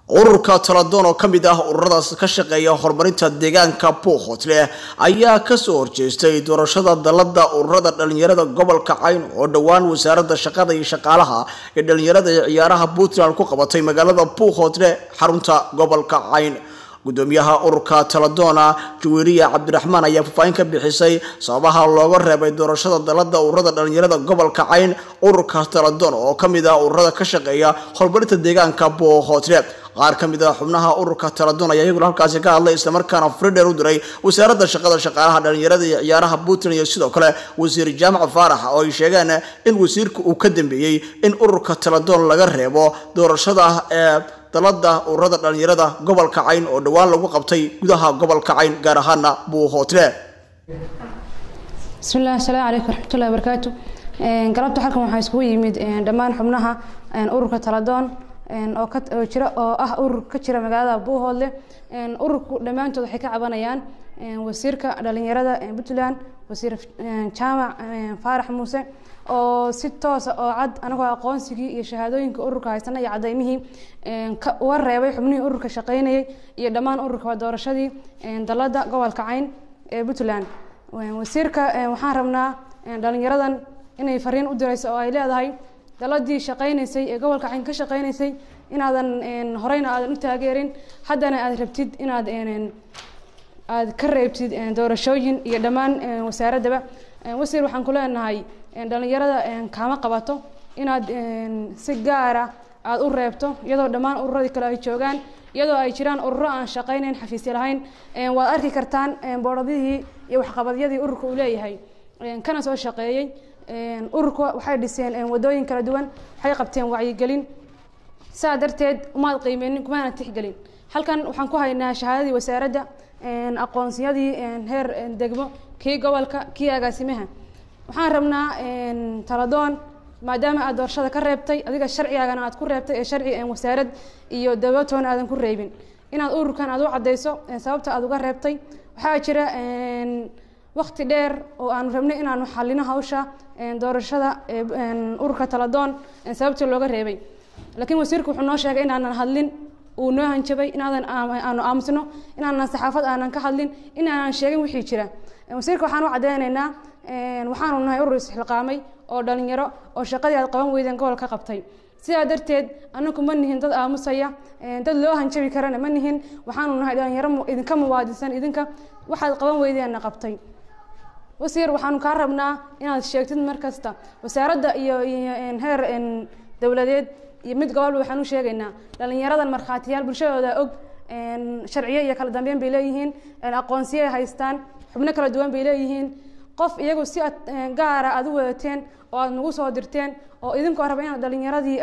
ururka taladoon oo ka mid ah ururadaas ka shaqeeya horumarinta deegaanka puuhotle ayaa kasoo horjeestay doorashada dalada ururada dhalinyarada gobolka cayn oo dhowaan wasaaradda shaqada iyo shaqaalaha ee dhalinyarada ee ciyaaraha puntland ku qabatay magaalada puuhotle xarunta gobolka cayn gudoomiyaha ururka taladoona jaweeriya cabdiraxmaan ayaa faahfaahin ka bixisay sababaha looga reebay doorashada dalada ururada dhalinyarada gobolka cayn ururka taladoon oo kamid ah ururada ka shaqeeya horumarinta deegaanka puuhotle qaar ka mid ah xubnaha ururka taladoon ayaa iyaguna halkaasi ka hadlay islamarkaana fridher u diray wasaaradda shaqada shaqaalaha dhalinyarada iyo ciyaaraha puntland iyo sidoo kale wasiir jaamac faarax oo ay sheegeen in wasiirka uu ka dambeeyey in ururka taladoon laga reebo doorashada ee dalada ururada dhalinyarada gobolka cayn oo dhowaan lagu qabtay gudaha gobolka cayn gaar ahaana buuhootle bismillahi asalaamu calaykum waraxmatullahi wabarakaatu galabta halkan waxaa iskugu yimid dhammaan xubnaha ururka taladoon oo ka oo jira oo ah urur ka jira magaalada buuhoodle ururku dhammaantood waxay ka cabanayaan wasiirka dhalinyarada puntland wasiir jaamac faarax muuse oo si toosa oo cad anagoo aqoonsigii iyo shahaadooyinka ururka haysana iyo cadaymihii uga reebay xubnihii ururka shaqeynayay iyo dhammaan ururka waa doorashadii dalada gobolka cayn ee puntland wasiirka waxaan rabnaa dhalinyaradan inay fariin u dirayso oo ay leedahay daladii shaqeynaysay ee gobolka cayn ka shaqeynaysay inaadan horeyna aadan u taageerin haddana aad rabtid inaad aad ka reebtid doorashooyin iyo dhammaan wasaaraddaba wasiir waxaan ku leenahay dhalinyarada kaama qabato inaad si gaara aada u reebto iyadoo dhammaan ururadii kale ay joogaan iyadoo ay jiraan ururo aan shaqeyneyn xafiisya lahayn waad arki kartaan boodhadihii iyo waxqabadyadii ururka uu leeyahay kana soo shaqeeyey ururka waxay dhiseen wadooyin kala duwan waxay qabteen wacyigelin saa darteed umaad qiimeynin kumaana tixgelin halkan waxaan ku haynaa shahaadadii wasaaradda aqoonsiyadii heer degmo kii gobolka kii agaasimaha waxaan rabnaa taladoon maadaama aad doorashada ka reebtay adiga sharcigaagana aad ku reebtay ee sharci wasaarad iyo dowlatoona aadan ku reebin inaad ururkan aad u cadeyso sababta aad uga reebtay waxaa jira wakti dheer oo aanu rabnay inaanu xalino hawsha doorashada ururka taladoon sababtii looga reebay laakiin wasiirku wuxuu noo sheegay inaanan hadlin uu noo hanjabay inaadan aanu aamusno inaanan saxaafad aanan ka hadlin inaanan sheegin wixii jira wasiirka waxaan u caddeynaynaa waxaanu nahay urur isxilqaamay oo dhalinyaro oo shaqadii aad qaban weydeen gobol ka qabtay sidaa darteed anaku ma nihin dad aamusaya dad loo hanjabi karana ma nihin waxaanu nahay dhalinyaro idinka muwaadinsan idinka waxaad qaban weydeenna qabtay wasiir waxaanu kaa rabnaa inaad sheegtid mar kasta wasaaradda iyo heer dowladeed iyo mid gobolba waxaan u sheegaynaa dhalinyaradan markhaatiyaal bulshadooda og sharciyo iyo kala dambeyn bay leeyihiin aqoonsiyay haystaan xubno kala duwan bay leeyihiin qof iyagu si aad gaara aad u wadateen oo aad nagu soo dirteen oo idinkoo raba inaad dhalinyaradii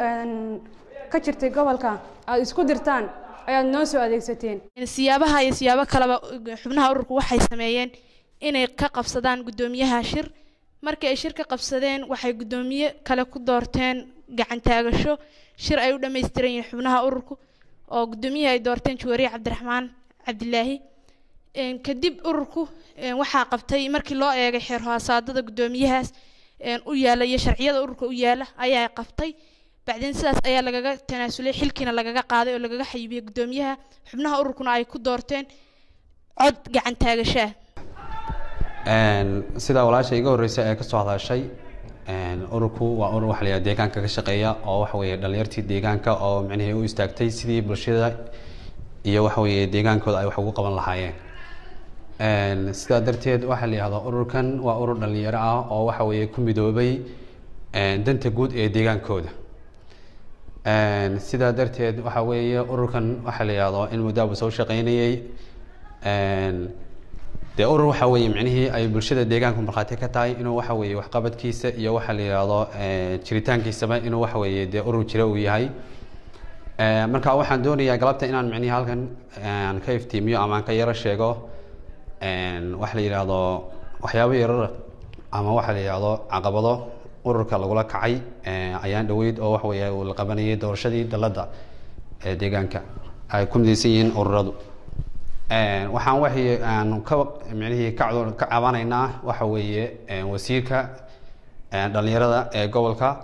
ka jirtay gobolka aad isku dirtaan ayaad noo soo adeegsateen siyaabaha iyo siyaabo kaleba xubnaha ururku waxay sameeyeen inay ka qabsadaan guddoomiyaha shir markii ay shir ka qabsadeen waxay guddoomiye kale ku doorteen gacan taagasho shir ay u dhammaystiran yihiin xubnaha ururku oo guddoomiyaha ay doorteen jawaariye cabdiraxmaan cabdilaahi kadib ururku waxaa qabtay markii loo eegay xeer hoosaadada guddoomiyahaas u yaala iyo sharciyada ururka u yaala ayaa qabtay bacdeen sidaas ayaa lagaga tanaasulay xilkiina lagaga qaaday oo lagaga xayibiyey guddoomiyaha xubnaha ururkuna ay ku doorteen cod gacan taagasho ah sidaa walaasha iga horreysa ee kasoo hadashay ururku waa urur waxa la yidhaha deegaanka ka shaqeeya oo waxa weeye dhalinyartii deegaanka oo micnihii u istaagtay sidii bulshada iyo waxa weeye deegaankooda ay wax ugu qaban lahaayeen sidaa darteed waxaa la yihahdaa ururkan waa urur dhalinyaro ah oo waxa weeye ku midoobay danta guud ee deegaankooda sidaa darteed waxa weeye ururkan waxaa la yihahdaa in muddaaba soo shaqeynayay dee urur waxa weeye micnihii ay bulshada deegaanku markhaati ka tahay inuu waxa weeye waxqabadkiisa iyo waxa la yihahdo jiritaankiisaba inuu waxa weeye dee urur jira uu yahay marka waxaan doonayaa galabta inaan micnihii halkan aan ka iftiimiyo ama aan ka yaro sheego waxa la yidhaahdo waxyaabo yarar ama waxa la yidhaahdo caqabado ururka lagula kacay ayaan dhaweyd oo waxa weeye uu la qabanayay doorashadii dalladda ee deegaanka ay ku midaysan yihiin ururadu waxaan waxay aan ka micnihii ka ka cabanaynaa waxa weeye wasiirka dhalinyarada ee gobolka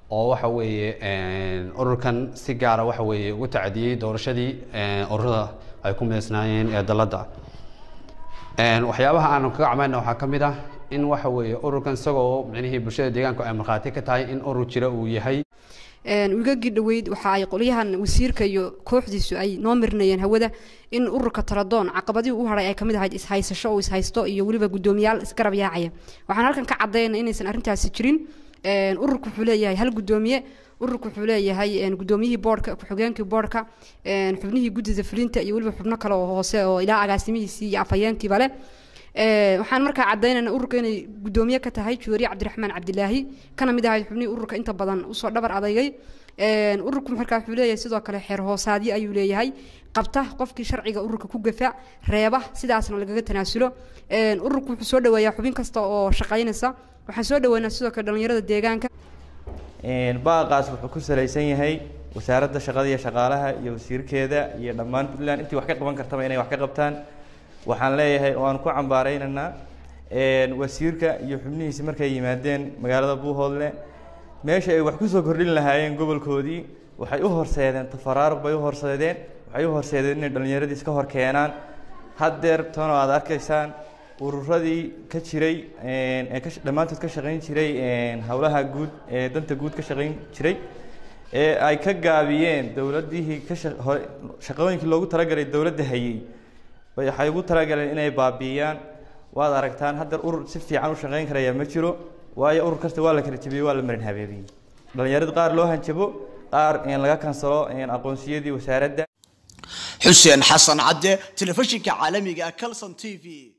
oo waxa weeye ururkan si gaara waxa weeye ugu tacadiyey doorashadii ururada ay ku mideysnaayeen ee dalladda waxyaabaha aanu kaga camayna waxaa ka mid ah in waxa weeye ururkan isagoo micnihii bulshada deegaanku ay markhaati ka tahay in urur jira uu yahay wigagii dhaweyd waxa ay qolyahan wasiirka iyo kooxdiisu ay noo mirinayeen hawada in ururka taradoon caqabadihii u haray ay kamid ahayd ishaysasho oo ishaysto iyo weliba guddoomiyaal isgarab yaacaya waxaan halkan ka caddaynay inaysan arrintaasi jirin ururku wuxuu leeyahay hal guddoomiye ururku wuxuu leeyahay guddoomiyihii boorhka ku-xigeenkii boorhka xubnihii guddida fulinta iyo weliba xubno kale oo hoose oo ilaa agaasimihiisii iyo afhayeenkiiba leh waxaan markaa caddaynayna ururka inay guddoomiye ka tahay juwariye cabdiraxmaan cabdilaahi kana mid ahayd xubnihii ururka inta badan usoo dhabar adaygay ururku markaa wuxuu leeyahay sidoo kale xeer hoosaadyo ayuu leeyahay qabta qofkii sharciga ururka ku gafa reeba sidaasna lagaga tanaasulo ururku wuxuu soo dhaweeyaa xubin kasta oo shaqaynaysa waxaan soo dhaweynaa sidoo kale dhallinyarada deegaanka baaqaas wuxuu ku salaysan yahay wasaaradda shaqada iyo shaqaalaha iyo wasiirkeeda iyo dhammaan puntland intii wax ka qaban kartaba inay wax ka qabtaan waxaan leeyahay oo aan ku cambaaraynaynaa wasiirka iyo xubnihiisi markay yimaadeen magaalada buuhoodle meesha ay wax kusoo kordhin lahaayeen gobolkoodii waxay u horseedeen tafaraaruq bay u horseedeen waxay u horseedeen inay dhallinyaradii iska hor keenaan haddeer tano aad arkaysaan ururadii ka jiray ee ka dhammaantood ka shaqayn jiray howlaha guud ee danta guud ka shaqayn jiray ee ay ka gaabiyeen dowladihii ka hore shaqooyinkii loogu talagalay dowladda hayey waxay ugu talagaleen inay baabi'iyaan waad aragtaan hadda urur si fiican u shaqayn karaya ma jiro waayo urur kasta waa la kala jebiyey waa la marin habeebiyey dhallinyarada qaar loo hanjabo qaar laga kansalo aqoonsiyadii wasaaradda xuseen xasan cadde telefishinka caalamiga calson t v